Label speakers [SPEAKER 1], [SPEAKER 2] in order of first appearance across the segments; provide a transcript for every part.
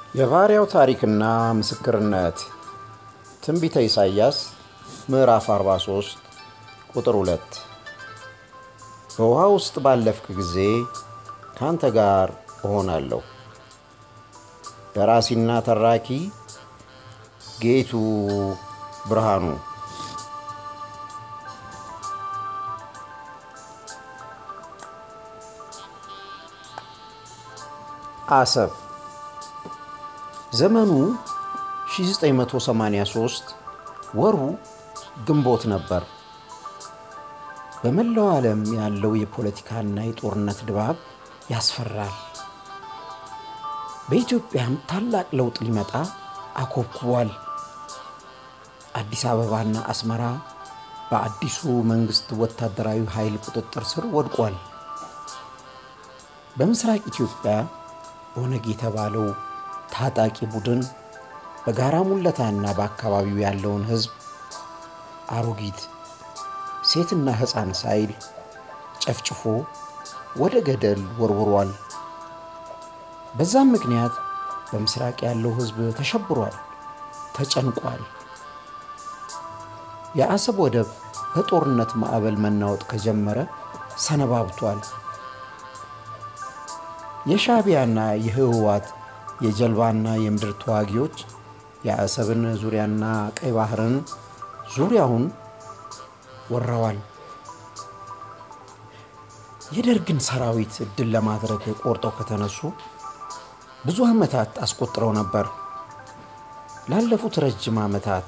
[SPEAKER 1] የባሪያው ታሪክና ምስክርነት ትንቢተ ኢሳይያስ ምዕራፍ 43 ቁጥር 2 በውሃ ውስጥ ባለፍክ ጊዜ ካንተ ጋር እሆናለሁ። ደራሲና ተራኪ ጌቱ ብርሃኑ። አሰብ ዘመኑ 1983 ወሩ ግንቦት ነበር። በመላው ዓለም ያለው የፖለቲካና የጦርነት ድባብ ያስፈራል። በኢትዮጵያም ታላቅ ለውጥ ሊመጣ አኮብኩቧል። አዲስ አበባና አስመራ በአዲሱ መንግስት ወታደራዊ ኃይል ቁጥጥር ስር ወድቋል። በምስራቅ ኢትዮጵያ ኦነግ የተባለው ታጣቂ ቡድን በጋራ ሙለታና በአካባቢው ያለውን ሕዝብ አሮጊት፣ ሴትና ሕፃን ሳይል ጨፍጭፎ ወደ ገደል ወርውሯል። በዛም ምክንያት በምስራቅ ያለው ሕዝብ ተሸብሯል፣ ተጨንቋል። የአሰብ ወደብ በጦርነት ማዕበል መናወጥ ከጀመረ ሰነባብቷል። የሻዕቢያና የህወሓት የጀልባና የምድር ተዋጊዎች የአሰብን ዙሪያና ቀይ ባህርን ዙሪያውን ወረዋል። የደርግን ሰራዊት ድል ለማድረግ ቆርጠው ከተነሱ ብዙ ዓመታት አስቆጥረው ነበር። ላለፉት ረጅም ዓመታት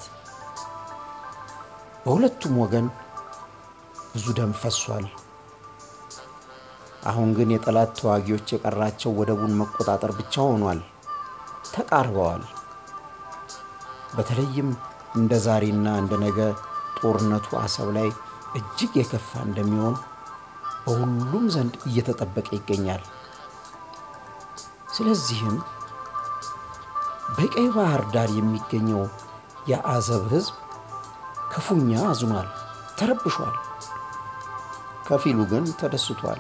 [SPEAKER 1] በሁለቱም ወገን ብዙ ደም ፈሷል። አሁን ግን የጠላት ተዋጊዎች የቀራቸው ወደቡን መቆጣጠር ብቻ ሆኗል። ተቃርበዋል። በተለይም እንደ ዛሬና እንደ ነገ ጦርነቱ አሰብ ላይ እጅግ የከፋ እንደሚሆን በሁሉም ዘንድ እየተጠበቀ ይገኛል። ስለዚህም በቀይ ባህር ዳር የሚገኘው የአሰብ ሕዝብ ክፉኛ አዝኗል፣ ተረብሿል። ከፊሉ ግን ተደስቷል።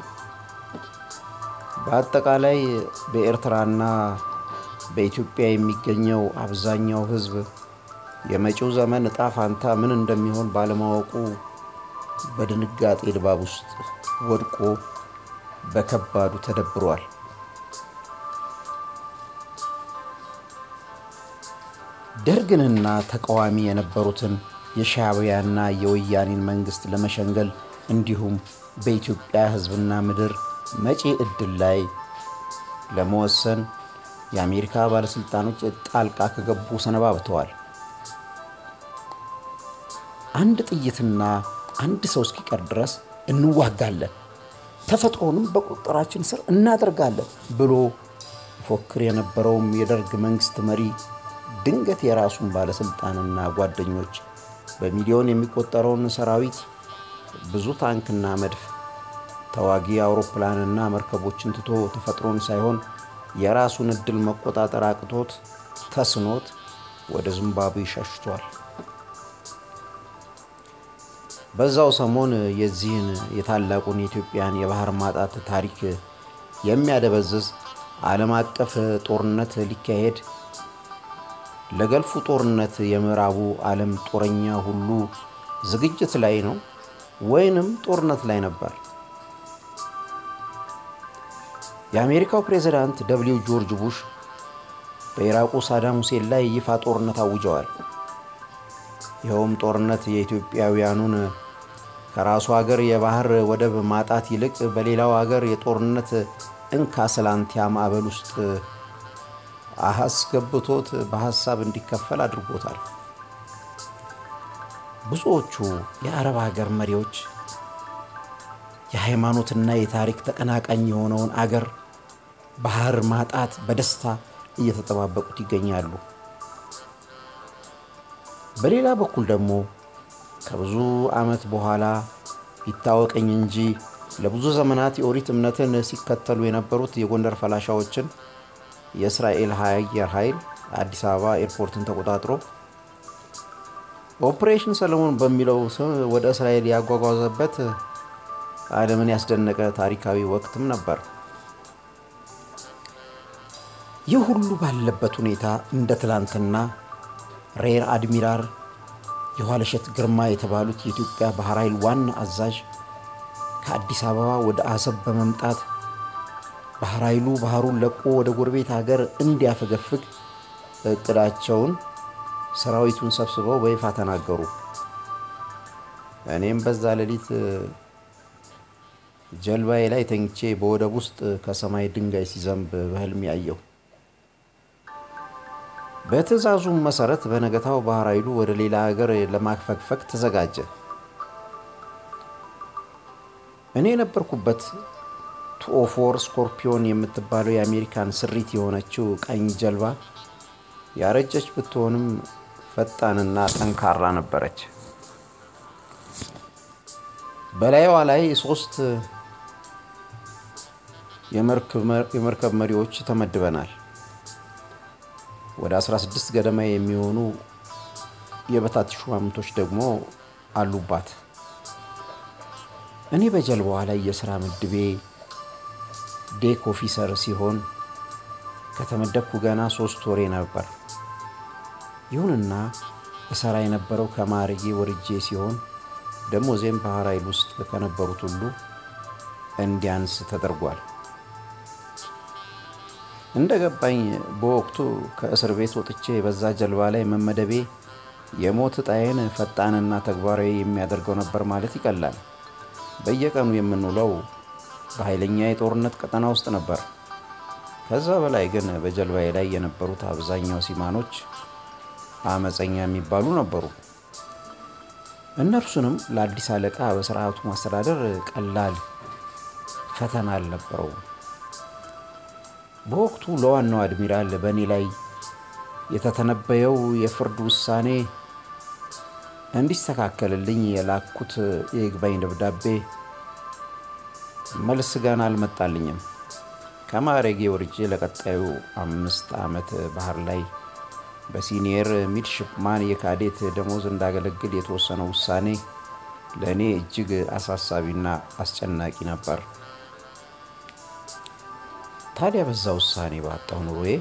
[SPEAKER 1] በአጠቃላይ በኤርትራና በኢትዮጵያ የሚገኘው አብዛኛው ሕዝብ የመጪው ዘመን እጣ ፋንታ ምን እንደሚሆን ባለማወቁ በድንጋጤ ድባብ ውስጥ ወድቆ በከባዱ ተደብሯል። ደርግንና ተቃዋሚ የነበሩትን የሻዕቢያና የወያኔን መንግስት ለመሸንገል እንዲሁም በኢትዮጵያ ሕዝብና ምድር መጪ ዕድል ላይ ለመወሰን የአሜሪካ ባለሥልጣኖች ጣልቃ ከገቡ ሰነባብተዋል። አንድ ጥይትና አንድ ሰው እስኪቀር ድረስ እንዋጋለን፣ ተፈጥሮንም በቁጥጥራችን ስር እናደርጋለን ብሎ ይፎክር የነበረውም የደርግ መንግስት መሪ ድንገት የራሱን ባለሥልጣንና ጓደኞች በሚሊዮን የሚቆጠረውን ሰራዊት ብዙ ታንክና መድፍ ተዋጊ አውሮፕላንና መርከቦችን ትቶ ተፈጥሮን ሳይሆን የራሱን ዕድል መቆጣጠር አቅቶት ተስኖት ወደ ዚምባብዌ ሸሽቷል። በዛው ሰሞን የዚህን የታላቁን የኢትዮጵያን የባህር ማጣት ታሪክ የሚያደበዝዝ ዓለም አቀፍ ጦርነት ሊካሄድ ለገልፉ ጦርነት የምዕራቡ ዓለም ጦረኛ ሁሉ ዝግጅት ላይ ነው ወይንም ጦርነት ላይ ነበር። የአሜሪካው ፕሬዝዳንት ደብሊው ጆርጅ ቡሽ በኢራቁ ሳዳም ሁሴን ላይ ይፋ ጦርነት አውጀዋል። ይኸውም ጦርነት የኢትዮጵያውያኑን ከራሱ ሀገር የባህር ወደብ ማጣት ይልቅ በሌላው ሀገር የጦርነት እንካ ስላንቲያ ማዕበል ውስጥ አስገብቶት በሀሳብ እንዲከፈል አድርጎታል። ብዙዎቹ የአረብ ሀገር መሪዎች የሃይማኖትና የታሪክ ተቀናቃኝ የሆነውን አገር ባህር ማጣት በደስታ እየተጠባበቁት ይገኛሉ። በሌላ በኩል ደግሞ ከብዙ ዓመት በኋላ ይታወቀኝ እንጂ ለብዙ ዘመናት የኦሪት እምነትን ሲከተሉ የነበሩት የጎንደር ፈላሻዎችን የእስራኤል አየር ኃይል አዲስ አበባ ኤርፖርትን ተቆጣጥሮ ኦፕሬሽን ሰለሞን በሚለው ስም ወደ እስራኤል ያጓጓዘበት ዓለምን ያስደነቀ ታሪካዊ ወቅትም ነበር። ይህ ሁሉ ባለበት ሁኔታ እንደ ትላንትና ሬር አድሚራል የኋለሸት ግርማ የተባሉት የኢትዮጵያ ባህር ኃይል ዋና አዛዥ ከአዲስ አበባ ወደ አሰብ በመምጣት ባህር ኃይሉ ባህሩን ለቆ ወደ ጎረቤት ሀገር እንዲያፈገፍግ እቅዳቸውን ሰራዊቱን ሰብስበው በይፋ ተናገሩ። እኔም በዛ ሌሊት ጀልባዬ ላይ ተኝቼ በወደብ ውስጥ ከሰማይ ድንጋይ ሲዘንብ በህልም ያየው። በትዕዛዙም መሰረት በነገታው ባህር ኃይሉ ወደ ሌላ ሀገር ለማፈግፈግ ተዘጋጀ። እኔ የነበርኩበት ቱኦፎር ስኮርፒዮን የምትባለው የአሜሪካን ስሪት የሆነችው ቀኝ ጀልባ ያረጀች ብትሆንም ፈጣንና ጠንካራ ነበረች። በላይዋ ላይ ሶስት የመርከብ መሪዎች ተመድበናል። ወደ 16 ገደማ የሚሆኑ የበታች ሹማምንቶች ደግሞ አሉባት። እኔ በጀልባዋ ላይ የሥራ ምድቤ ዴክ ኦፊሰር ሲሆን ከተመደብኩ ገና ሶስት ወሬ ነበር። ይሁንና እሰራ የነበረው ከማዕረጌ ወርጄ ሲሆን ደሞዜም ባህር ኃይል ውስጥ ከነበሩት ሁሉ እንዲያንስ ተደርጓል። እንደ ገባኝ በወቅቱ ከእስር ቤት ወጥቼ በዛ ጀልባ ላይ መመደቤ የሞት ዕጣዬን ፈጣንና ተግባራዊ የሚያደርገው ነበር ማለት ይቀላል። በየቀኑ የምንውለው በኃይለኛ የጦርነት ቀጠና ውስጥ ነበር። ከዛ በላይ ግን በጀልባዬ ላይ የነበሩት አብዛኛው ሲማኖች አመፀኛ የሚባሉ ነበሩ። እነርሱንም ለአዲስ አለቃ በስርዓቱ ማስተዳደር ቀላል ፈተና አልነበረውም። በወቅቱ ለዋናው አድሚራል በእኔ ላይ የተተነበየው የፍርድ ውሳኔ እንዲስተካከልልኝ የላኩት የይግባኝ ደብዳቤ መልስ ገና አልመጣልኝም። ከማዕረጌ ወርጄ ለቀጣዩ አምስት ዓመት ባህር ላይ በሲኒየር ሚድሽፕማን የካዴት ደሞዝ እንዳገለግል የተወሰነው ውሳኔ ለእኔ እጅግ አሳሳቢና አስጨናቂ ነበር። ታዲያ በዛ ውሳኔ ባጣው ኑሮዬ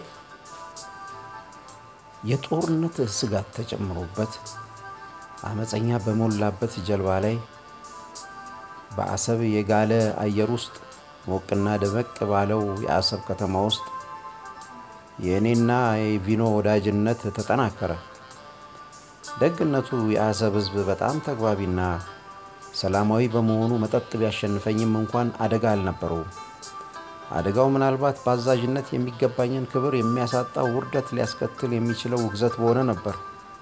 [SPEAKER 1] የጦርነት ስጋት ተጨምሮበት አመፀኛ በሞላበት ጀልባ ላይ በአሰብ የጋለ አየር ውስጥ ሞቅና ደመቅ ባለው የአሰብ ከተማ ውስጥ የእኔና የቪኖ ወዳጅነት ተጠናከረ። ደግነቱ የአሰብ ሕዝብ በጣም ተግባቢና ሰላማዊ በመሆኑ መጠጥ ቢያሸንፈኝም እንኳን አደጋ አልነበረውም። አደጋው ምናልባት በአዛዥነት የሚገባኝን ክብር የሚያሳጣው ውርደት ሊያስከትል የሚችለው ውግዘት በሆነ ነበር።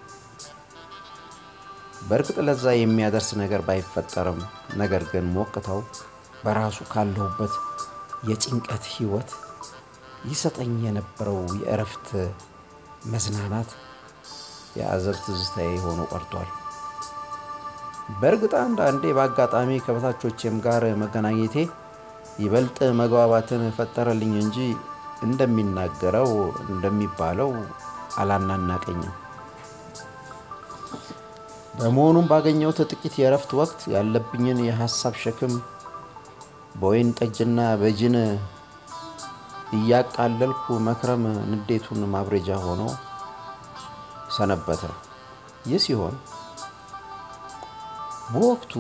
[SPEAKER 1] በእርግጥ ለዛ የሚያደርስ ነገር ባይፈጠርም፣ ነገር ግን ሞቅታው በራሱ ካለሁበት የጭንቀት ህይወት ይሰጠኝ የነበረው የእረፍት መዝናናት የአዘብ ትዝታዬ ሆኖ ቀርቷል። በእርግጥ አንዳንዴ በአጋጣሚ ከበታቾቼም ጋር መገናኘቴ ይበልጥ መግባባትን ፈጠረልኝ እንጂ እንደሚናገረው እንደሚባለው አላናናቀኝም። በመሆኑም ባገኘሁት ጥቂት የእረፍት ወቅት ያለብኝን የሀሳብ ሸክም በወይን ጠጅና በጅን እያቃለልኩ መክረም ንዴቱን ማብረጃ ሆኖ ሰነበተ። ይህ ሲሆን በወቅቱ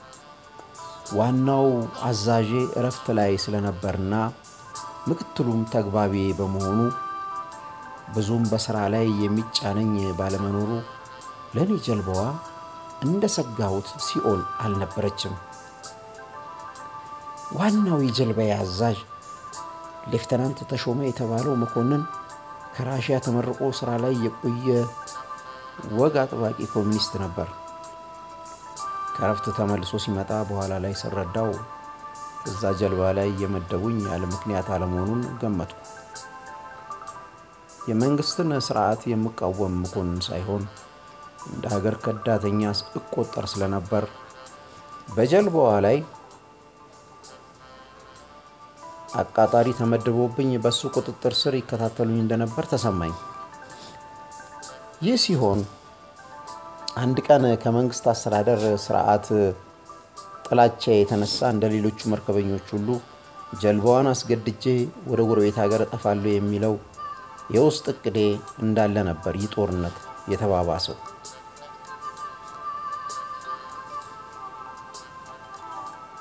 [SPEAKER 1] ዋናው አዛዤ እረፍት ላይ ስለነበርና ምክትሉም ተግባቢ በመሆኑ ብዙም በስራ ላይ የሚጫነኝ ባለመኖሩ ለእኔ ጀልባዋ እንደ ሰጋሁት ሲኦል አልነበረችም። ዋናው የጀልባዬ አዛዥ ሌፍተናንት ተሾመ የተባለው መኮንን ከራሽያ ተመርቆ ስራ ላይ የቆየ ወግ አጥባቂ ኮሚኒስት ነበር። ከረፍት ተመልሶ ሲመጣ በኋላ ላይ ስረዳው እዛ ጀልባ ላይ የመደቡኝ ያለ ምክንያት አለመሆኑን ገመትኩ። የመንግስትን ስርዓት የምቃወም መኮንን ሳይሆን እንደ ሀገር ከዳተኛ እቆጠር ስለነበር በጀልባዋ ላይ አቃጣሪ ተመድቦብኝ በሱ ቁጥጥር ስር ይከታተሉኝ እንደነበር ተሰማኝ። ይህ ሲሆን አንድ ቀን ከመንግስት አስተዳደር ስርዓት ጥላቻ የተነሳ እንደ ሌሎቹ መርከበኞች ሁሉ ጀልባዋን አስገድጄ ወደ ጎረቤት ሀገር እጠፋለሁ የሚለው የውስጥ እቅዴ እንዳለ ነበር ይህ ጦርነት የተባባሰው።